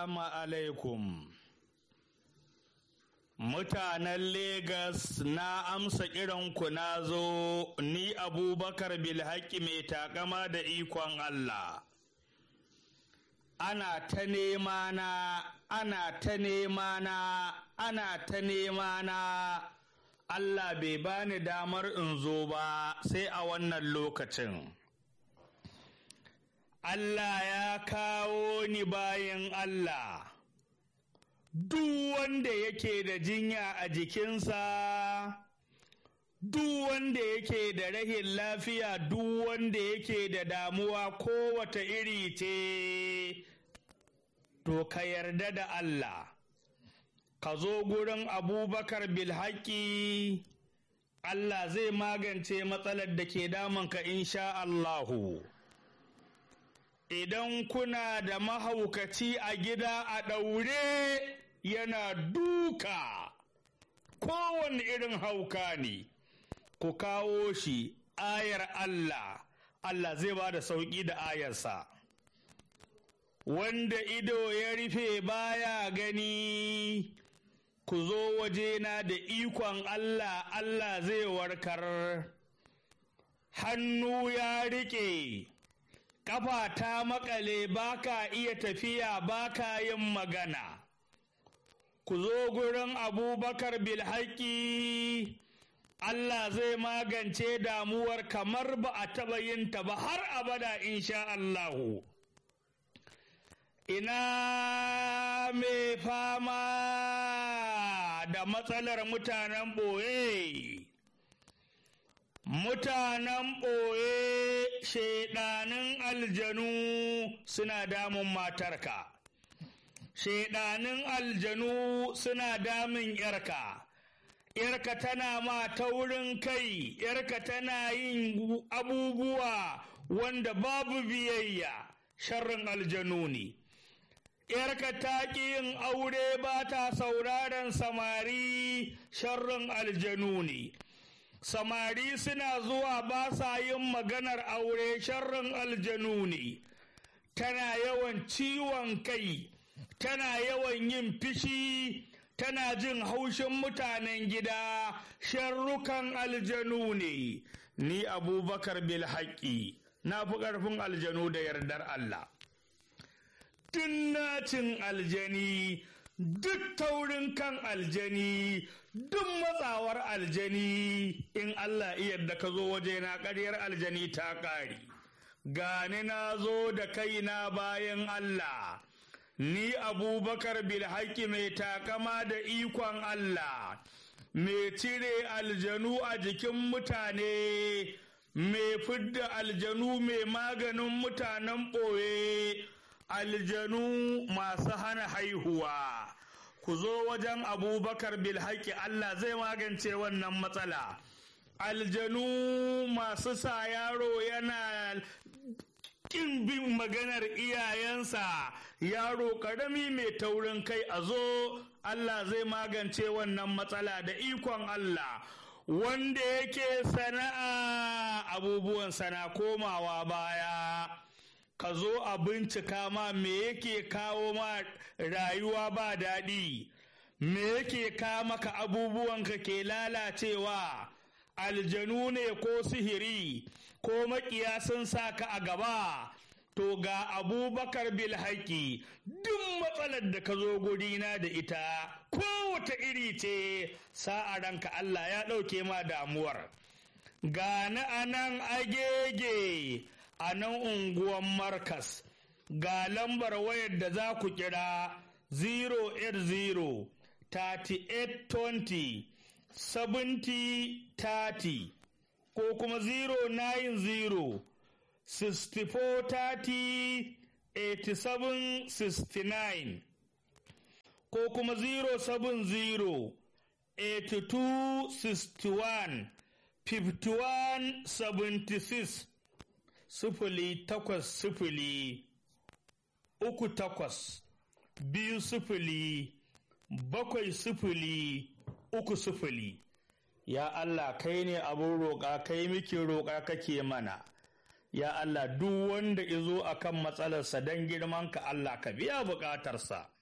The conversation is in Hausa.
Assalamu alaikum. Mutanen Legas na amsa kiranku na zo ni Abubakar Bilhaki mai takama da ikon Allah. Ana ta nema na, ana ta nema na, ana ta nema na. Allah bai bani damar in zo ba sai a wannan lokacin. Allah ya kawo ni bayan Allah. Duk wanda yake da jinya a jikinsa, duk wanda yake da rahin lafiya, duk wanda yake da damuwa kowace iri ce, to ka yarda da Allah. Ka zo gurin Abubakar Bilhaki, Allah zai magance matsalar da ke damunka insha Allahu. idan kuna da mahaukaci a gida a ɗaure yana duka kowane irin hauka ne ku kawo shi ayar Allah Allah zai ba da sauƙi da ayarsa wanda ido ya rufe baya gani ku zo wajena da ikon Allah Allah zai warkar hannu ya riƙe ƙafa ta makale baka iya tafiya baka yin magana ku zo gurin abubakar bilhaki Allah zai magance damuwar kamar ba a taɓa yin ta ba har abada insha Allahu ina mai fama da matsalar mutanen ɓoye mutanen ɓoye shaiɗanin aljanu suna damun matarka shaiɗanin aljanu suna damun yarka yarka tana ma taurin kai yarka tana yin abubuwa wanda babu biyayya sharrin aljanu ne yarka ta ƙi yin aure ba ta sauraron samari sharrin aljanu ne samari suna zuwa ba sa yin maganar aure sharrin aljanu ne tana yawan ciwon kai tana yawan yin fishi tana jin haushin mutanen gida sharrukan aljanu ne ni abubakar bilhaƙi na fi ƙarfin aljanu da yardar Allah nacin aljani duk taurin kan aljani duk matsawar aljani in Allah yarda ka zo waje na ƙaryar aljani ta ƙari gani na zo da kaina bayan Allah ni abubakar bilhaki mai takama da ikon Allah mai cire aljanu a jikin mutane mai fidda aljanu mai maganin mutanen ɓoye aljanu masu hana haihuwa ku zo wajen abubakar bilhaki Allah zai magance wannan matsala aljanu masu sa yaro yana kin bin maganar iyayensa yaro karami mai taurin kai a zo Allah zai magance wannan matsala da ikon Allah wanda yake sana'a abubuwan sana komawa baya ka zo a bincika ma me yake kawo ma rayuwa ba daɗi me yake kawo maka abubuwan ka ke lalacewa aljanu ne ko sihiri ko makiya sun sa ka a gaba to ga abubakar bilhaki duk matsalar da ka zo gurina da ita kowace iri ce sa'a ranka Allah ya ɗauke ma damuwar gani a nan agege a nan unguwan markas ga lambar wayar da za ku kira 080 3820 7030 ko kuma 090 6430 8769 ko kuma 070 8261 5176 sifili takwas sifili uku takwas biyu sifili bakwai sifili uku sifili ya Allah kai ne abin roƙa kai miki roƙa kake mana ya Allah duk wanda izo akan matsalarsa don girmanka Allah ka biya buƙatarsa